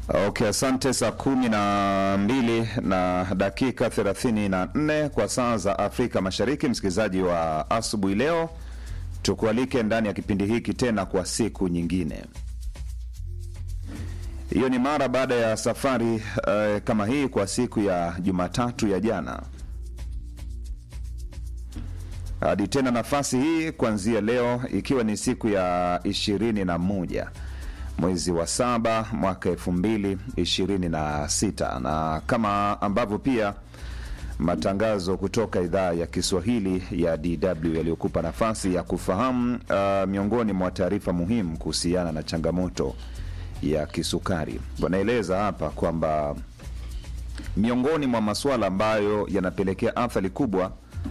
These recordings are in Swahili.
Okay, asante. Saa kumi na mbili na dakika thelathini na nne kwa saa za Afrika Mashariki. Msikilizaji wa asubuhi leo, tukualike ndani ya kipindi hiki tena kwa siku nyingine. Hiyo ni mara baada ya safari uh, kama hii kwa siku ya Jumatatu ya jana hadi tena nafasi hii kuanzia leo, ikiwa ni siku ya ishirini na moja mwezi wa saba mwaka elfu mbili ishirini na sita na kama ambavyo pia matangazo kutoka idhaa ya Kiswahili ya DW yaliyokupa nafasi ya kufahamu uh, miongoni mwa taarifa muhimu kuhusiana na changamoto ya kisukari. Wanaeleza hapa kwamba miongoni mwa masuala ambayo yanapelekea athari kubwa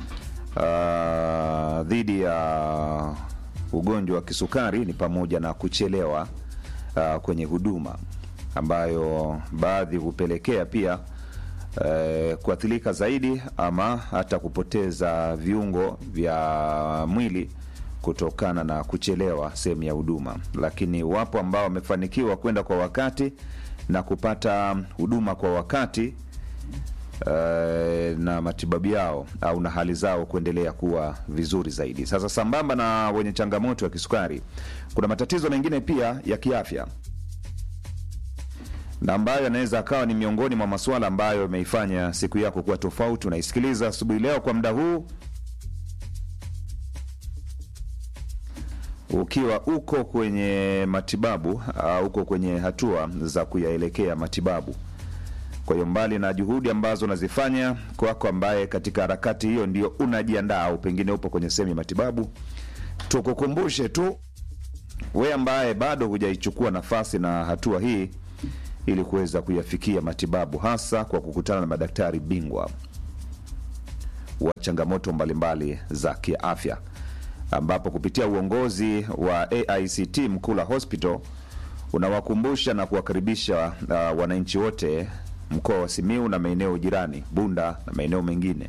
uh, dhidi ya ugonjwa wa kisukari ni pamoja na kuchelewa uh, kwenye huduma ambayo baadhi hupelekea pia uh, kuathirika zaidi ama hata kupoteza viungo vya mwili kutokana na kuchelewa sehemu ya huduma. Lakini wapo ambao wamefanikiwa kwenda kwa wakati na kupata huduma kwa wakati uh, na matibabu yao au na hali zao kuendelea kuwa vizuri zaidi. Sasa sambamba na wenye changamoto ya kisukari, kuna matatizo mengine pia ya kiafya na ambayo yanaweza akawa ni miongoni mwa masuala ambayo yameifanya siku yako kuwa tofauti. Unaisikiliza asubuhi leo kwa muda huu ukiwa uko kwenye matibabu au uko kwenye hatua za kuyaelekea matibabu. Kwa hiyo mbali na juhudi ambazo unazifanya kwako, ambaye katika harakati hiyo ndio unajiandaa au pengine upo kwenye sehemu ya matibabu, tukukumbushe tu we ambaye bado hujaichukua nafasi na hatua hii ili kuweza kuyafikia matibabu, hasa kwa kukutana na madaktari bingwa wa changamoto mbalimbali za kiafya, ambapo kupitia uongozi wa AICT Mkula Hospital unawakumbusha na kuwakaribisha uh, wananchi wote mkoa wa Simiu na maeneo jirani Bunda na maeneo mengine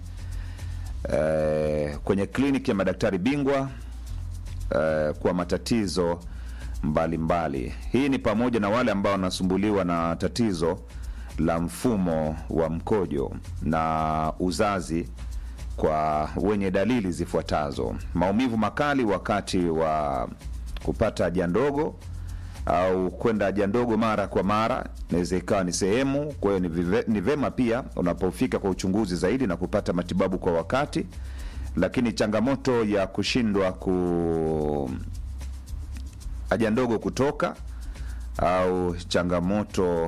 e, kwenye kliniki ya madaktari bingwa e, kwa matatizo mbalimbali mbali. Hii ni pamoja na wale ambao wanasumbuliwa na tatizo la mfumo wa mkojo na uzazi kwa wenye dalili zifuatazo: maumivu makali wakati wa kupata haja ndogo au kwenda haja ndogo mara kwa mara, inaweza ikawa ni sehemu. Kwa hiyo ni vema pia unapofika kwa uchunguzi zaidi na kupata matibabu kwa wakati. Lakini changamoto ya kushindwa ku haja ndogo kutoka au changamoto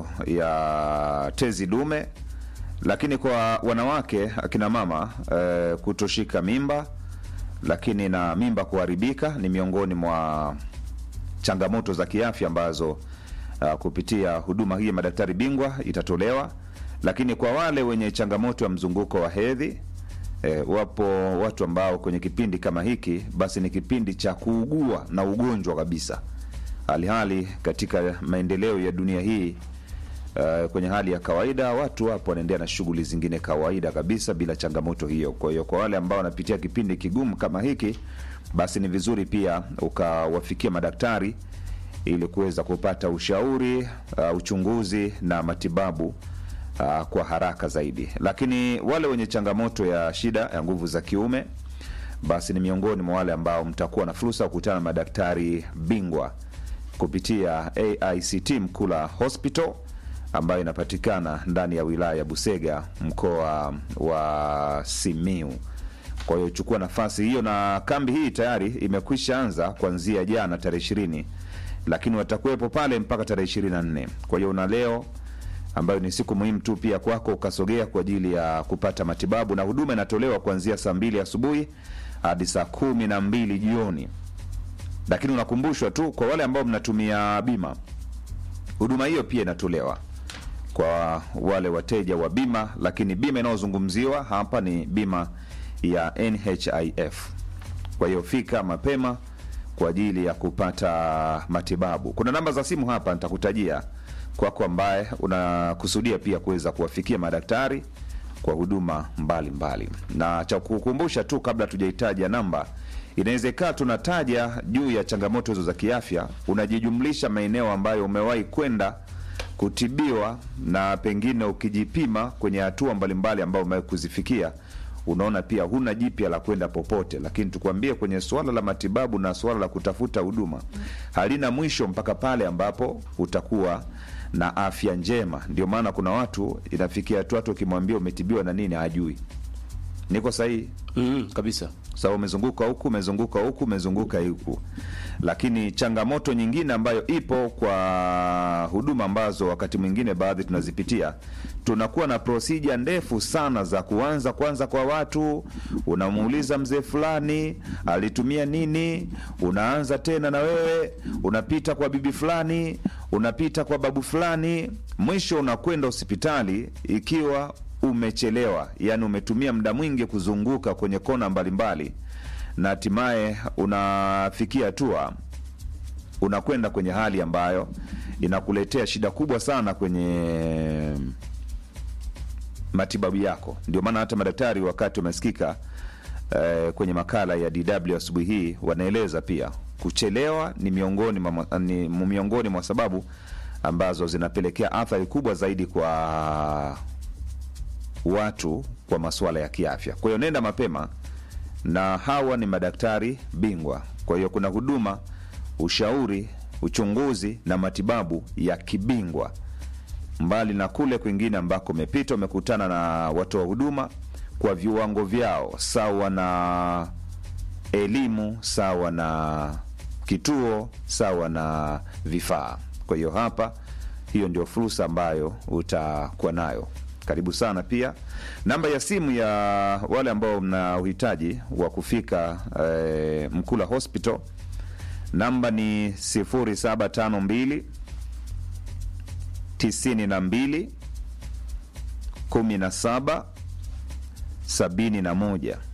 ya tezi dume, lakini kwa wanawake akina mama e, kutoshika mimba, lakini na mimba kuharibika ni miongoni mwa changamoto za kiafya ambazo uh, kupitia huduma hii ya madaktari bingwa itatolewa. Lakini kwa wale wenye changamoto ya mzunguko wa hedhi eh, wapo watu ambao kwenye kipindi kama hiki basi ni kipindi cha kuugua na ugonjwa kabisa, halihali katika maendeleo ya dunia hii uh, kwenye hali ya kawaida watu wapo wanaendelea na shughuli zingine kawaida kabisa bila changamoto hiyo. Kwa hiyo kwa wale ambao wanapitia kipindi kigumu kama hiki basi ni vizuri pia ukawafikia madaktari ili kuweza kupata ushauri uh, uchunguzi na matibabu uh, kwa haraka zaidi. Lakini wale wenye changamoto ya shida ya nguvu za kiume, basi ni miongoni mwa wale ambao mtakuwa na fursa ya kukutana na madaktari bingwa kupitia AICT Mkula Hospital ambayo inapatikana ndani ya wilaya ya Busega mkoa wa Simiu. Kwa hiyo chukua nafasi hiyo, na kambi hii tayari imekwisha anza kuanzia jana tarehe ishirini, lakini watakuwepo pale mpaka tarehe ishirini na nne. Kwa hiyo una leo ambayo ni siku muhimu tu pia kwako ukasogea kwa ajili ya kupata matibabu, na huduma inatolewa kuanzia saa mbili asubuhi hadi saa kumi na mbili jioni. Lakini unakumbushwa tu kwa wale ambao mnatumia bima, huduma hiyo pia inatolewa kwa wale wateja wa bima, lakini bima inayozungumziwa hapa ni bima ya NHIF. Kwa hiyo fika mapema kwa ajili ya kupata matibabu. Kuna namba za simu hapa nitakutajia kwako, ambaye unakusudia pia kuweza kuwafikia madaktari kwa huduma mbalimbali. Na cha kukumbusha tu kabla tujaitaja namba, inawezekana tunataja juu ya changamoto hizo za kiafya, unajijumlisha maeneo ambayo umewahi kwenda kutibiwa na pengine ukijipima kwenye hatua mbalimbali ambayo umewahi kuzifikia unaona pia huna jipya la kwenda popote, lakini tukwambie kwenye suala la matibabu na suala la kutafuta huduma halina mwisho mpaka pale ambapo utakuwa na afya njema. Ndio maana kuna watu inafikia hatua hata ukimwambia umetibiwa na nini hajui. Niko sahihi? Mm, kabisa. Sawa, umezunguka huku, umezunguka huku, umezunguka huku. Lakini changamoto nyingine ambayo ipo kwa huduma ambazo wakati mwingine baadhi tunazipitia, tunakuwa na prosija ndefu sana za kuanza kwanza kwa watu. Unamuuliza mzee fulani alitumia nini, unaanza tena na wewe, unapita kwa bibi fulani, unapita kwa babu fulani, mwisho unakwenda hospitali ikiwa umechelewa, yani umetumia muda mwingi kuzunguka kwenye kona mbalimbali, na hatimaye unafikia hatua unakwenda kwenye hali ambayo inakuletea shida kubwa sana kwenye matibabu yako. Ndio maana hata madaktari wakati wamesikika eh, kwenye makala ya DW asubuhi hii wanaeleza pia kuchelewa ni miongoni mwa, ni miongoni mwa sababu ambazo zinapelekea athari kubwa zaidi kwa watu kwa masuala ya kiafya. Kwa hiyo nenda mapema, na hawa ni madaktari bingwa. Kwa hiyo kuna huduma, ushauri, uchunguzi na matibabu ya kibingwa, mbali na kule kwingine ambako umepita, umekutana na watoa huduma kwa viwango vyao sawa na elimu, sawa na kituo, sawa na vifaa. Kwa hiyo hapa, hiyo ndio fursa ambayo utakuwa nayo. Karibu sana. Pia namba ya simu ya wale ambao mna uhitaji wa kufika eh, Mkula Hospital, namba ni 0752 92 17 71